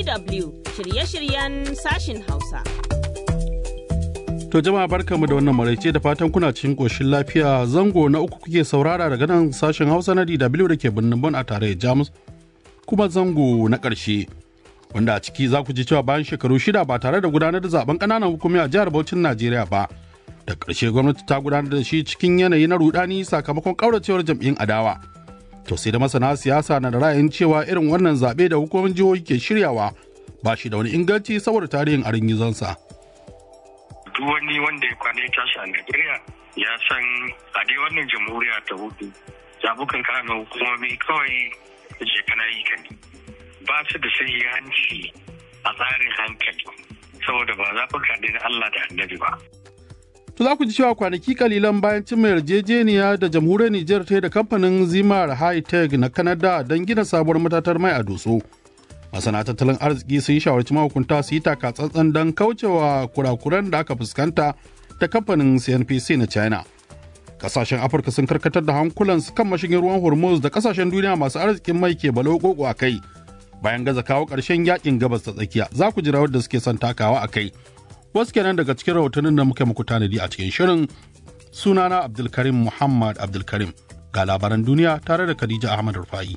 DW shirye-shiryen sashin Hausa. To jama'a barkamu da wannan maraice da fatan kuna cikin koshin lafiya zango na uku kuke saurara daga nan sashen Hausa na DW da ke birnin Bon a tarayyar Jamus kuma zango na ƙarshe wanda a ciki za ku ji cewa bayan shekaru shida ba tare da gudanar da zaben ƙananan hukumi a jihar Bauchin Najeriya ba da ƙarshe gwamnati ta gudanar da shi cikin yanayi na rudani sakamakon ƙauracewar jam'iyyun adawa. To sai da masana siyasa na da ra'ayin cewa irin wannan zaɓe da hukumomin jihohi ke shiryawa ba shi da wani inganci saboda tarihin arin gizonsa. duk wani wanda ya kwana ya tashi a Najeriya ya san a dai wannan jamhuriya ta hudu zabukan kanan hukumomi kawai je kana yi kan ba su da sahihanci a tsarin hankali saboda ba zaɓuka ne na Allah da annabi ba. To za ku ji cewa kwanaki kalilan bayan cimma yarjejeniya da jamhuriyar Nijar ta da kamfanin Zimar High Tech na Canada don gina sabuwar matatar mai a Doso. Masana tattalin arziki sun shawarci mahukunta su yi taka tsantsan don kaucewa kurakuran da aka fuskanta ta kamfanin CNPC na China. Kasashen Afirka sun karkatar da hankulansu kan mashigin ruwan Hormuz da kasashen duniya masu arzikin mai ke balo a kai. Bayan gaza kawo ƙarshen yakin gabas ta tsakiya, za ku ji rawar da suke son takawa a kai. wasu kenan daga cikin rahotannin da muka muku tanadi a cikin shirin sunana abdulkarim muhammad abdulkarim ga labaran duniya tare da khadija ahmad rufa'i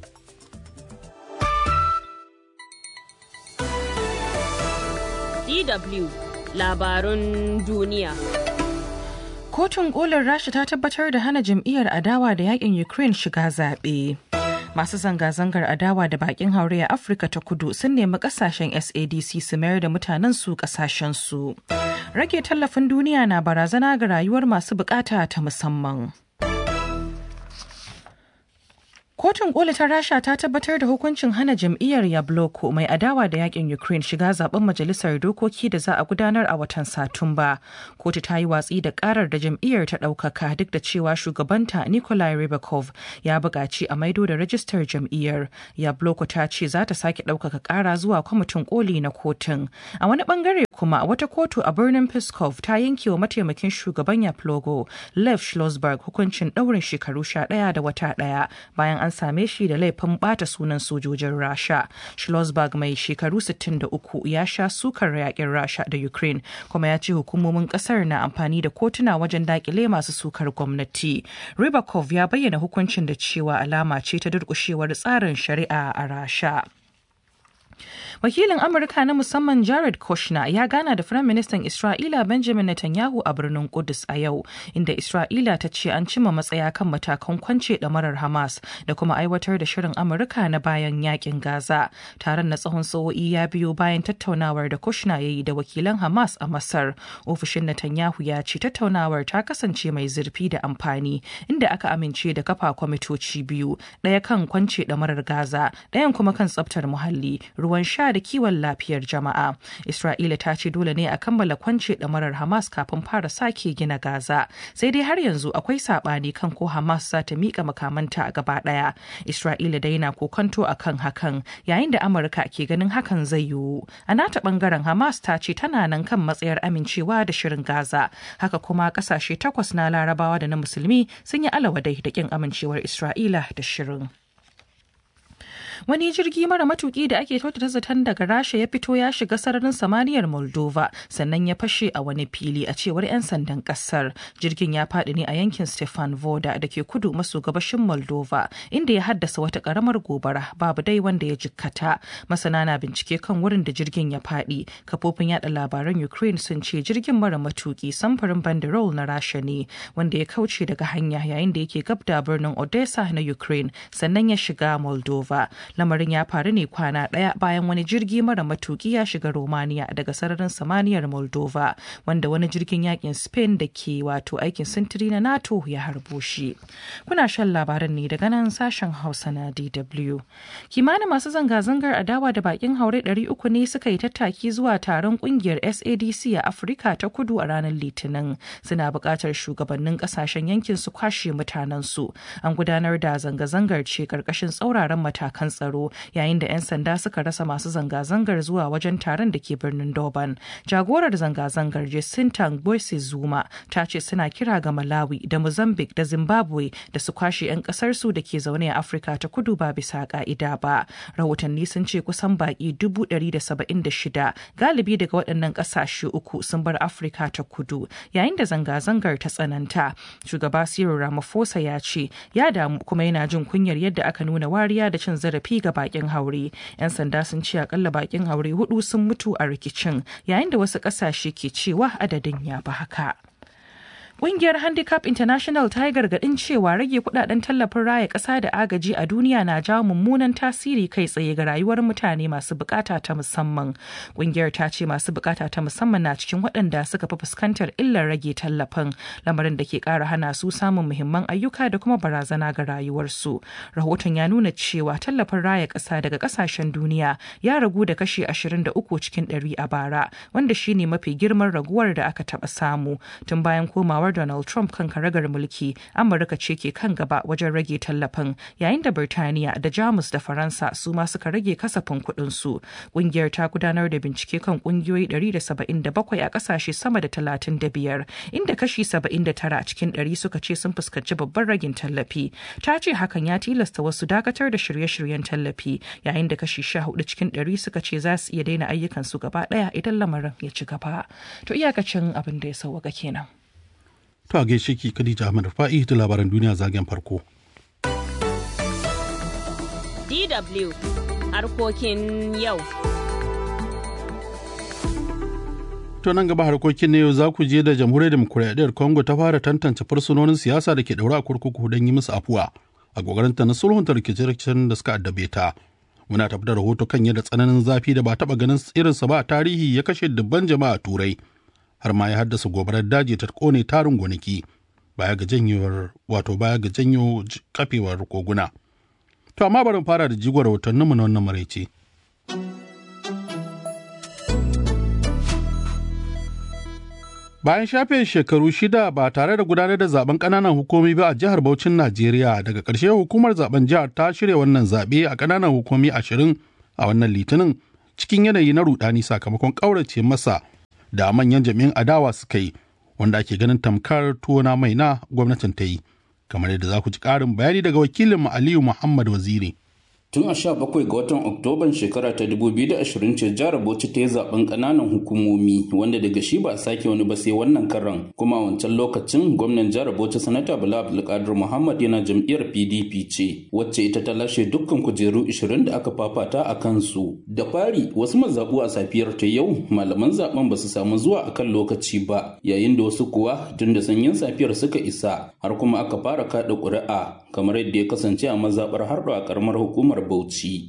DW labarun duniya. Kotun kolin Rasha ta tabbatar da hana jam'iyyar adawa da yakin Ukraine shiga zaɓe. masu zanga-zangar adawa da bakin haure a afirka ta kudu sun nemi kasashen sadc su mayar da mutanen su kasashen su rage tallafin duniya na barazana ga rayuwar masu bukata ta musamman Kotun koli ta Rasha ta tabbatar da hukuncin hana jam'iyyar Yabloko mai adawa da yakin Ukraine shiga zaben majalisar dokoki da za a gudanar a watan Satumba. Kotu ta yi watsi da karar da jam'iyyar ta ɗaukaka duk da cewa shugabanta Nikolai Rybakov ya buƙaci a maido da rajistar jam'iyyar. Yabloko ta ce za ta sake ɗaukaka ƙara zuwa kwamitin koli na kotun. A wani bangare kuma wata kotu a birnin Peskov ta yanke wa mataimakin shugaban Yaplogo Lev Schlossberg hukuncin ɗaurin shekaru sha ɗaya da wata ɗaya bayan an same shi da laifin bata sunan sojojin rasha schlossberg mai shekaru 63 ya sha sukar yakin rasha da ukraine kuma ya ce hukumomin kasar na amfani da kotuna wajen dakile masu sukar gwamnati rybakov ya bayyana hukuncin da cewa alama ce ta durkushewar tsarin shari'a a rasha Wakilin Amurka na musamman Jared Kushner ya gana da Firaministan Isra'ila Benjamin Netanyahu a birnin Kudus a yau, inda Isra'ila ta ce an cimma matsaya kan matakan kwance ɗamarar Hamas da kuma aiwatar da shirin Amurka na bayan yakin Gaza. Taron na tsawon sa'o'i ya biyo bayan tattaunawar da Kushner ya yi da wakilan Hamas a Masar. Ofishin Netanyahu ya ce tattaunawar ta kasance mai zurfi da amfani, inda aka amince da kafa kwamitoci biyu, ɗaya kan kwance ɗamarar Gaza, ɗayan kuma kan tsaftar muhalli, ruwan sha da kiwon lafiyar jama'a. Isra'ila ta ce dole ne a kammala kwance ɗamarar Hamas kafin fara sake gina Gaza. Sai dai har yanzu akwai saɓani kan ko Hamas za ta miƙa makamanta a gaba ɗaya. Isra'ila dai na kokanto a kan hakan yayin da Amurka ke ganin hakan zai yiwu. A nata ɓangaren Hamas ta ce tana nan kan matsayar amincewa da shirin Gaza. Haka kuma ƙasashe takwas na Larabawa da na Musulmi sun yi alawadai da ƙin amincewar Isra'ila da shirin. wani jirgi mara matuki da ake kyautata zaton daga rasha ya fito ya shiga sararin samaniyar moldova sannan ya fashe a wani fili a cewar 'yan sandan kasar jirgin ya faɗi ne a yankin stefan voda da ke kudu maso gabashin moldova inda ya haddasa wata karamar gobara babu dai wanda ya jikkata masana na bincike kan wurin da jirgin ya faɗi kafofin yada labaran ukraine sun ce jirgin mara matuki samfurin banderol na rasha ne wanda ya kauce daga hanya yayin da yake gab da birnin odessa na ukraine sannan ya shiga moldova lamarin ya faru ne kwana ɗaya bayan wani jirgi mara matuki ya shiga romania daga sararin samaniyar moldova wanda wani jirgin yakin spain da ke wato aikin sintiri na nato ya harbo shi kuna shan labaran ne daga nan sashen hausa na dw kimanin masu zanga-zangar adawa da bakin haure 300 ne suka yi tattaki zuwa taron kungiyar sadc a afirka ta kudu a ranar litinin suna buƙatar shugabannin ƙasashen yankin su kwashe mutanensu an gudanar da zanga-zangar ce ƙarƙashin tsauraran matakan tsaro yayin da 'yan sanda suka rasa masu zanga-zangar zuwa wajen taron da ke birnin Durban. Jagorar zanga-zangar Jacinta Boyce Zuma ta ce suna kira ga Malawi da Mozambique da Zimbabwe da su kwashe 'yan kasarsu da ke zaune a Afirka ta kudu ba bisa ka'ida ba. Rahotanni sun ce kusan baki shida galibi daga waɗannan ƙasashe uku sun bar Afirka ta kudu yayin da zanga-zangar ta tsananta. Shugaba Cyril Ramaphosa ya ce ya damu kuma yana jin kunyar yadda aka nuna wariya da cin zarafi ga bakin haure. 'Yan sanda sun ce akalla bakin haure hudu sun mutu a rikicin yayin da wasu ƙasashe ke cewa adadin ya fi haka. Ƙungiyar Handicap International ta yi gargaɗin cewa rage kudaden tallafin raya ƙasa da agaji a duniya na jawo mummunan tasiri kai tsaye ga rayuwar mutane masu bukata ta musamman. Ƙungiyar ta ce masu bukata ta musamman na cikin waɗanda suka fi fuskantar illar rage tallafin, lamarin da ke ƙara hana su samun muhimman ayyuka da kuma barazana ga rayuwarsu. Rahoton ya nuna cewa tallafin raya ƙasa daga ƙasashen duniya ya ragu da kashi 23 cikin 100 a bara, wanda shine mafi girman raguwar da aka taɓa samu tun bayan komawar Donald Trump kan karagar mulki, Amurka ce ke kan gaba wajen rage tallafin, yayin da Birtaniya da Jamus da Faransa su ma suka rage kasafin kuɗin su. Ƙungiyar ta gudanar da bincike kan ƙungiyoyi 177 a ƙasashe sama da 35, inda kashi 79 cikin 100 suka ce sun fuskanci babban ragin tallafi. Ta ce hakan ya tilasta wasu dakatar da shirye-shiryen tallafi, yayin da kashi 14 cikin 100 suka ce za su iya daina ayyukansu gaba ɗaya idan lamarin ya ci gaba. To iyakacin abin da ya sauwaka kenan. To a gaishe ki Khadija Ahmad Fa'i da labaran duniya zagen farko. DW harkokin yau. To nan gaba harkokin na yau za ku je da jamhuriyar demokuraɗiyyar Congo ta fara tantance fursunonin siyasa da ke ɗaure a kurkuku don yi musu afuwa a ta na sulhunta rikice-rikicen da suka addabe ta. Muna tafi da rahoto kan yadda tsananin zafi da ba taɓa ganin irinsa ba a tarihi ya kashe dubban jama'a a Turai. har ma ya haddasa gobarar daji ta kone tarin gonaki baya ga janyewar wato baya ga janyo kafewar koguna. To amma bari fara da jigon rahotanninmu na wannan maraice. Bayan shafe shekaru shida ba tare da gudanar da zaben ƙananan hukumi ba a jihar Bauchin Najeriya daga ƙarshe hukumar zaben jihar ta shirya wannan zaɓe a ƙananan hukumi ashirin a wannan litinin cikin yanayi na rudani sakamakon ƙaurace masa da manyan jami'in adawa suka yi wanda ake ganin tamkar tuwona mai na gwamnatin ta yi kamar yadda za ku ji ƙarin bayani daga wakilin aliyu muhammad waziri tun a sha bakwai ga watan oktoban shekara ta 2020 ce jihar bauchi ta yi zaben kananan hukumomi wanda daga shi ba a sake wani ba sai wannan karan kuma a wancan lokacin gwamnan jihar bauchi sanata bala abdulkadir muhammad yana jam'iyyar pdp ce wacce ita ta lashe dukkan kujeru 20 da aka fafata a kansu da fari wasu mazaɓu a safiyar ta yau malaman zaben ba su samu zuwa a kan lokaci ba yayin da wasu kuwa tun da sanyin safiyar suka isa har kuma aka fara kaɗa ƙuri'a kamar yadda ya kasance a mazaɓar harɗo a ƙaramar hukumar Bauchi.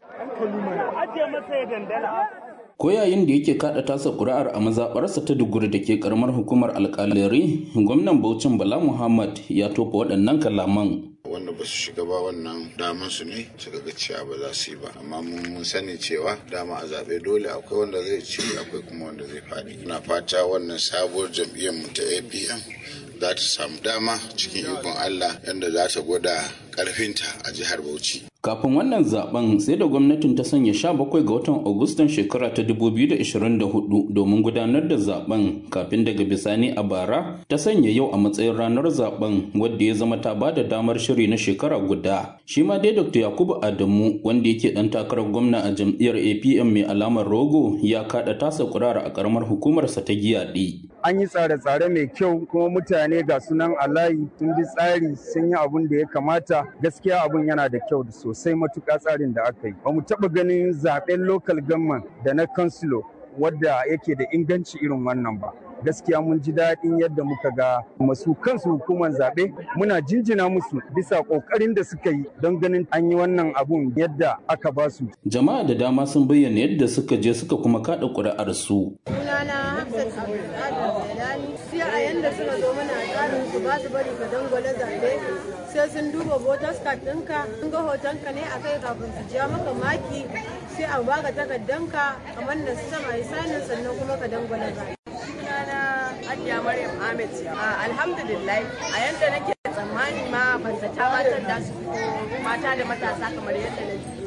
Ko yayin da yake kada tasa ƙuri'ar a mazaɓarsa ta duguri da ke karamar hukumar alƙalari, gwamnan Bauchin Bala Muhammad ya tofa waɗannan kalaman. wanda ba su shiga ba wannan daman su ne suka ga cewa ba za su yi ba amma mun sani cewa dama a zaɓe dole akwai wanda zai ci akwai kuma wanda zai faɗi ina fata wannan sabuwar jam'iyyar mu ta apm za ta samu dama cikin ikon allah yadda za ta gwada ƙarfinta a jihar bauchi Kafin wannan zaben sai da gwamnatin ta sanya 17 ga watan Agustan shekara ta 2024 domin gudanar da zaben kafin daga bisani a bara ta sanya yau a matsayin ranar zaben wadda ya zama ta bada damar shiri na shekara guda. Shi ma dai Dr. Yakubu Adamu wanda yake dan takarar gwamna a jam'iyyar APM mai alamar rogo ya kada tasa kurara a karamar hukumarsa ta giyaɗe. An yi tsare-tsare mai kyau kuma mutane ga sunan alayi sun bi tsari sun yi abun da ya kamata gaskiya abun yana da kyau da sosai matuƙa tsarin da aka yi. Ba mu taɓa ganin zaɓen local government da na councilor wadda yake da inganci irin wannan ba. gaskiya mun ji daɗin yadda muka ga masu kansu hukumar zaɓe muna jinjina musu bisa ƙoƙarin da suka yi don ganin an yi wannan abun yadda aka ba su. Jama'a da dama sun bayyana yadda suka je suka kuma kaɗa ƙuri'ar su. Sunana Hafsat Abdulkadir Jalani sai a yanda suka zo mana tsarin su ba su bari ka dangwale zaɓe sai sun duba voters card ɗinka sun ga hotonka ne a kai kafin su ja maka maki sai a baka takardanka kamar da su sama sanin sannan kuma ka dangwale zaɓe. sunana Hajiya Maryam Ahmed. Alhamdulillah a yanda nake tsammani ma ban zata matan da su mata da matasa kamar yadda na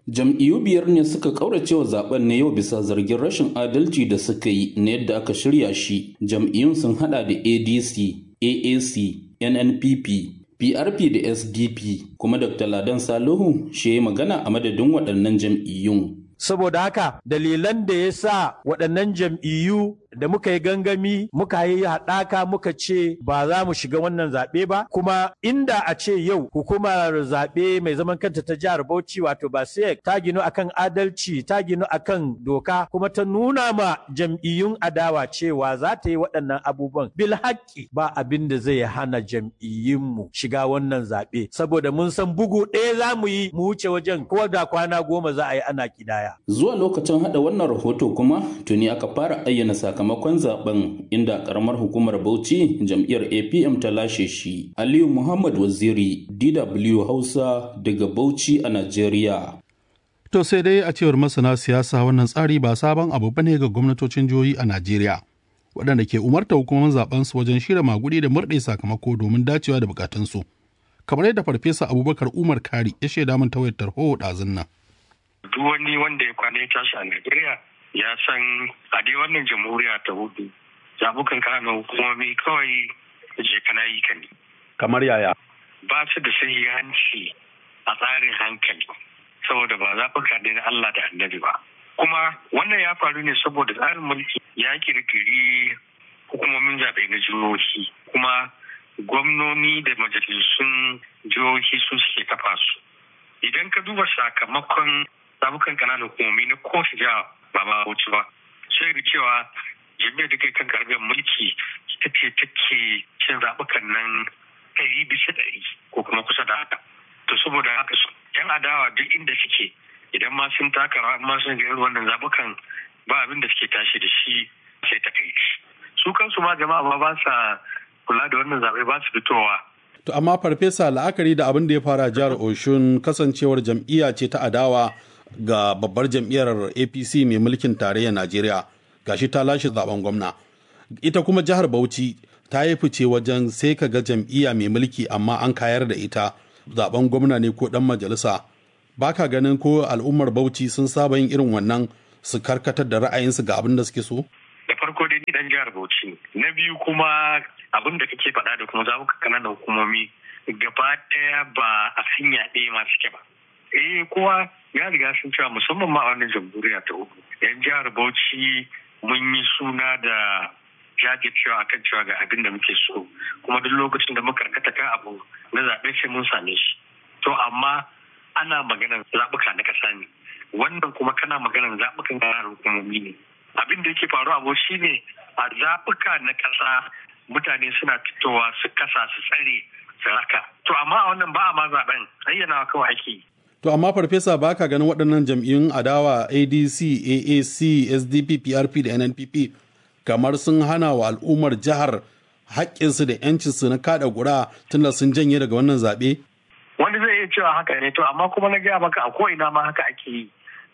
Jam'iyyu biyar ne suka kauracewa zaben na yau bisa zargin rashin adalci da suka yi na yadda aka shirya shi. Jam'iyyun sun hada da ADC, AAC, NNPP, PRP da SDP, kuma Dr. Ladan Salihu shi ya magana a madadin waɗannan jam'iyyun. Saboda haka dalilan da ya sa waɗannan jam'iyyu da muka yi gangami muka yi haɗaka muka ce ba za mu shiga wannan zaɓe ba kuma inda a ce yau hukumar zaɓe mai zaman kanta ta jihar Bauchi wato Basek ta ginu akan adalci ta ginu akan doka kuma ta nuna ma jam'iyyun adawa cewa za ta yi waɗannan abubuwan bil haƙƙi ba abin da zai hana jam'iyyunmu shiga wannan zaɓe saboda mun san bugu ɗaya za mu yi mu wuce wajen ko da kwana goma za a yi ana kidaya. Zuwa lokacin haɗa wannan rahoto kuma tuni aka fara ayyana sakamakon sakamakon zaben inda karamar hukumar Bauchi jam'iyyar APM ta lashe shi. Aliyu Muhammad Waziri DW Hausa daga Bauchi a Najeriya. To sai dai a cewar masana siyasa wannan tsari ba sabon abu bane ga gwamnatocin jihohi a Najeriya. Waɗanda ke umarta hukumar zaben su wajen shirya magudi da murɗe sakamako domin dacewa da bukatunsu. Kamar yadda Farfesa Abubakar Umar Kari ya shaida min ta wayar tarho ɗazun nan. Duk wani wanda ya kwana ya tashi a Najeriya ya san a dai wannan jamhuriya ta hudu zabukan kano hukumomi kawai je kana yi ka ne. Kamar yaya? Ba su da sahihanci a tsarin hankali saboda ba zaɓuka da na Allah da annabi ba. Kuma wannan ya faru ne saboda tsarin mulki ya kirkiri hukumomin zaɓe na jihohi kuma gwamnoni da majalisun jihohi su suke kafa su. Idan ka duba sakamakon zabukan kananan hukumomi na kowace jiha ba ma wuce ba sai da cewa jami'ar da kai kan karɓar mulki ita ce take cin zaɓukan nan ɗari bisa ɗari ko kuma kusa da haka to saboda haka su yan adawa duk inda suke idan ma sun taka rawa ma sun ga wannan zaɓukan ba abin da suke tashi da shi sai ta kai su kansu ma jama'a ma ba sa kula da wannan zaɓe ba su fitowa To amma farfesa la'akari da abin da ya fara jihar Oshun kasancewar jam'iyya ce ta adawa ga babbar jam'iyyar apc mai mulkin tarayyar najeriya gashi ta lashe zaben gwamna ita kuma jihar bauchi ta yi fice wajen sai ka ga jam'iyya mai mulki amma an kayar da ita zaben gwamna ne ko dan majalisa baka ganin ko al'ummar bauchi sun saba yin irin wannan su karkatar da ra'ayinsu ga abin da suke so da farko dai ni dan jihar bauchi na biyu kuma abin da kake faɗa da kuma zaɓuka kananan hukumomi gaba ɗaya ba a sinya ɗaya ma suke ba eh kowa ya riga sun cewa musamman ma a wannan jamhuriya ta uku yan jihar bauchi mun yi suna da jajircewa akan cewa ga abin da muke so kuma duk lokacin da muka karkata kan abu na zaɓe sai mun same shi to amma ana maganar zaɓuka na ƙasa ne wannan kuma kana maganar zaɓukan ƙananan hukumomi ne abin da yake faruwa abu shi ne a zaɓuka na ƙasa mutane suna fitowa su kasa su tsare su raka to amma a wannan ba a ma zaɓen ayyana kawai ake yi To amma farfesa ba ka ganin waɗannan jam'iyyun adawa ADC, AAC, SDP, PRP da NNPP kamar sun hana wa al'ummar jihar haƙƙinsu da 'yancinsu na kaɗa gura tunda sun janye daga wannan zaɓe? Wani zai iya cewa haka ne to amma kuma na gaya maka a ko'ina ma haka ake yi.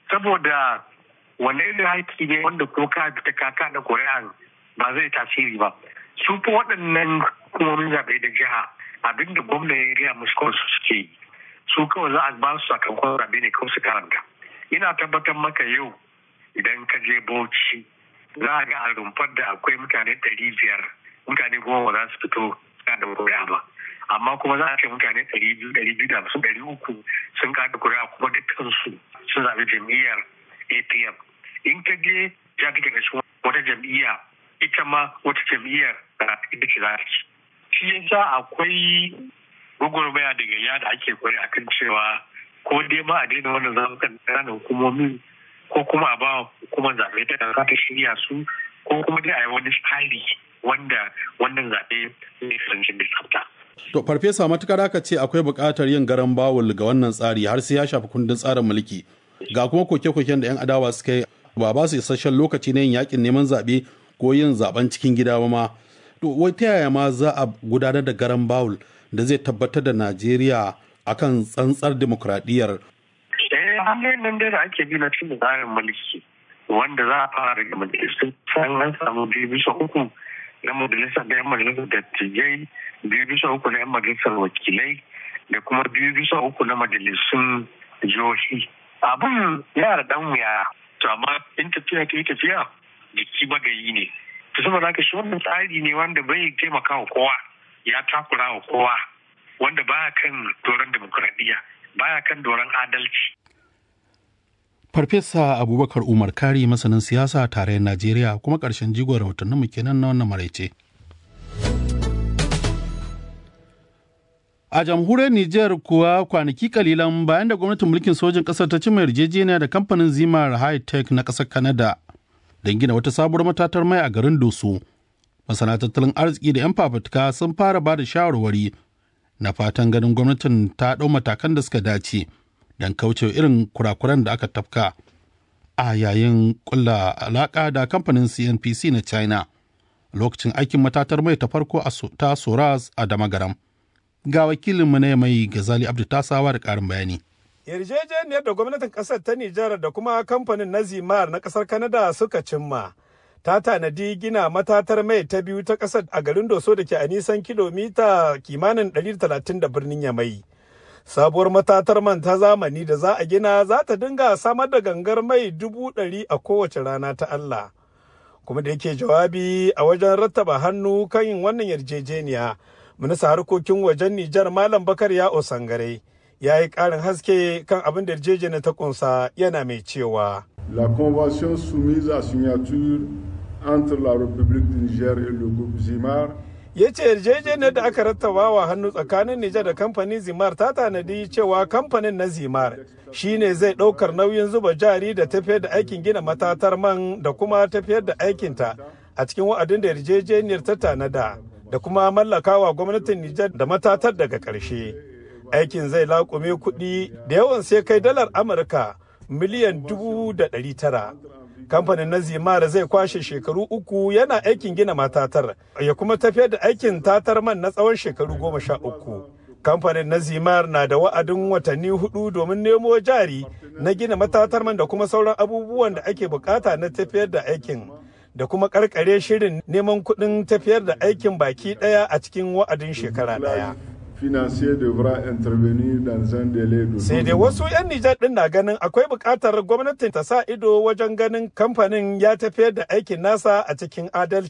Saboda wani irin haƙƙi ne wanda ko ka fita ka kaɗa ƙuri'an ba zai tasiri ba. Su fi waɗannan hukumomin zaɓe da jiha abinda gwamna ya gaya musu kawai su suke yi. su kawai za a ba su sakamakon zaɓe ne kawai su karanta ina tabbatar maka yau idan ka je bauchi za a ga a rumfar da akwai mutane ɗari biyar mutane goma za su fito kada kuri'a ba amma kuma za a ce mutane ɗari biyu ɗari biyu da hamsin ɗari uku sun kada kuri'a kuma dukkansu sun zaɓi jam'iyyar apm in ka je ya kake da wata jam'iyya ita ma wata jam'iyyar ita ce za ta ci shi yasa akwai gwagwarmaya daga ya da ake kwari a kan cewa ko dai ma a daina wannan zaɓukan ƙananan hukumomi ko kuma a ba hukumar zaɓe ta kanka ta shirya su ko kuma dai a yi wani tsari wanda wannan zaɓe ne kasance da tsafta. To farfesa matukar aka ce akwai buƙatar yin garan bawul ga wannan tsari har sai ya shafi kundin tsarin mulki ga kuma koke-koken da 'yan adawa suka yi ba ba su isasshen lokaci na yin yakin neman zaɓe ko yin zaɓen cikin gida ba ma. To wai ta yaya ma za a gudanar da garan bawul da zai tabbatar da Najeriya akan tsantsar demokradiyyar. Eh, hanyoyin nan da ake bi na cikin tsarin mulki wanda za a fara daga majalisun san an samu biyu bisa uku na majalisar da yan majalisar dattijai biyu bisa uku na yan majalisar wakilai da kuma biyu bisa uku na majalisun jihohi abin yana da dan wuya to amma in tafiya ta yi tafiya jiki magayi ne to saboda haka shi wannan tsari ne wanda bai taimaka wa kowa ya takura wa kowa wanda baya kan doron demokuraɗiyya baya kan doron adalci Farfesa Abubakar Umar Kari masanin siyasa a tarayyar Najeriya kuma ƙarshen jigon rahotanninmu kenan na wannan maraice. A jamhuriyar Nijar kuwa kwanaki kalilan bayan da gwamnatin mulkin sojin ƙasar ta cimma yarjejeniya da kamfanin Zimar High Tech na ƙasar Canada don gina wata sabuwar matatar mai a garin Doso. Masana tattalin arziki da 'yan fafutuka sun fara ba da shawarwari na fatan ganin gwamnatin ta ɗau matakan da suka dace. don kauce irin kurakuran da aka tafka a yayin kulla alaka da kamfanin cnpc na china lokacin aikin matatar mai ta farko ta soras a damagaram ga wakilinmu na mai gazali abdu tasawa da karin bayani yarjejeniyar da gwamnatin kasar ta nijar da kuma kamfanin na zimar na kasar kanada suka cimma ta tanadi gina matatar mai ta biyu ta kasar a garin doso da ke a nisan kilomita kimanin 130 da birnin yamai sabuwar matatar man ta zamani da za a gina za ta dinga samar da gangar mai dubu ɗari a kowace rana ta Allah. Kuma da yake jawabi a wajen rattaba hannu kan yin wannan yarjejeniya, minista harkokin wajen Nijar Malam Bakar ya Osangare ya yi ƙarin haske kan abin da yarjejeniya ta kunsa yana mai cewa. La convention soumise à signature entre la République du Niger et le groupe Zimar ya ce yarjejeniyar da aka rattaba wa hannu tsakanin Nijar da kamfanin Zimar ta tanadi cewa kamfanin na Zimar shine zai ɗaukar nauyin zuba jari da tafiyar da aikin gina matatar man da kuma tafiyar da aikinta a cikin wa'adin da yarjejeniyar ta tanada da kuma mallakawa gwamnatin Nijar da matatar daga ƙarshe. Aikin zai laƙume kuɗi da yawan sai kai dalar Amurka miliyan dubu da ɗari tara. kamfanin na zimara zai kwashe shekaru uku yana aikin gina matatar ya kuma tafiyar da aikin tatar man na tsawon shekaru goma sha uku kamfanin na zimar na da wa'adin watanni hudu domin nemo jari na gina matatar man da kuma sauran abubuwan da ake bukata na tafiyar da aikin da kuma karkare shirin neman kuɗin tafiyar da aikin baki ɗaya a cikin wa'adin shekara ɗaya. financier devra intervenir dans un délai de Sai dai wasu 'yan Nijar ɗin na ganin akwai buƙatar gwamnatin ta sa ido wajen ganin kamfanin ya tafiyar da aikin nasa a cikin adalci.